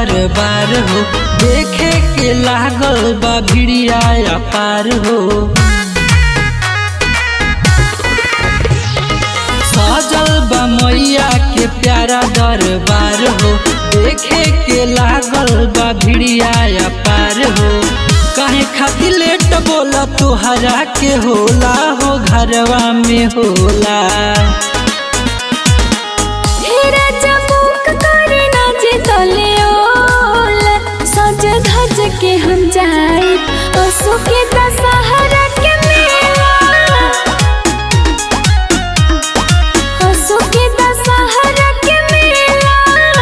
दरबार हो देखे के लागल बा भिड़िया अपार हो सजल बा मैया के प्यारा दरबार हो देखे के लागल बा भिड़िया अपार हो काहे खातिर लेट बोला तोहरा के होला हो घरवा में होला हेरा चमुक करे नाचे तले ओल सज धज के हम जाई असो के दशहरा के मेला असो के दशहरा के मेला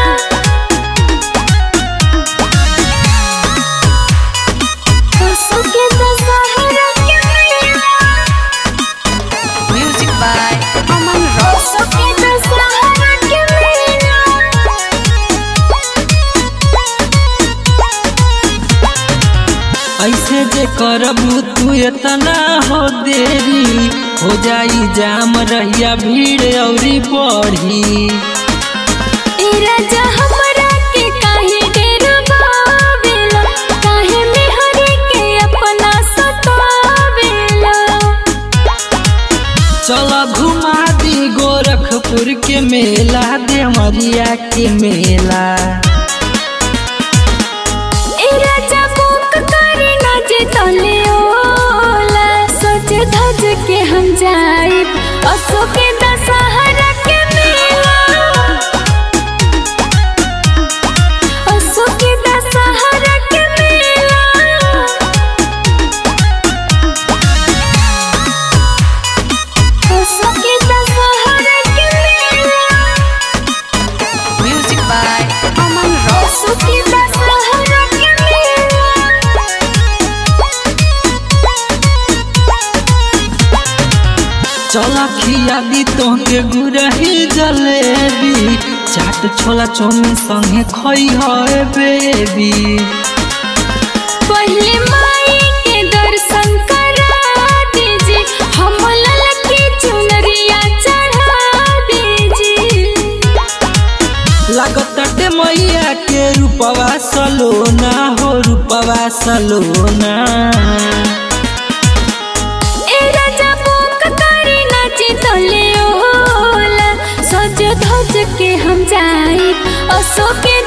असो के दशहरा के मेला Music by Aman Rock. असो के दशहरा के मेला ऐसे जे करबू तू इतना हो देरी हो जाई जाम रहिया भीड़ औरी बढ़ी ए राजा हमरा के काहे डरबावेला काहे मेहरी के अपना सतावेला चल घुमा दी गोरखपुर के मेला देवरिया के मेला ए राजा बुक करे नाचे तले ओला सोच धज के हम जाई असो के दशहरा के मेला असो के दशहरा के मेला असो के दशहरा के मेला Music by Aman Rock. असो के दशहरा के मेला चल खिया दी तोहके गुरही जलेबी चाट छोला चौमिन संगे खई है बेबी पहले माई के दर्शन करा दीजिए हम ललकी चुनरिया चढ़ा दीजिए लागताटे मैया के रूपवा सलोना हो रूपवा सलोना ए राजा बुक करे नाचे तले ओला सज धज के हम जाई असो के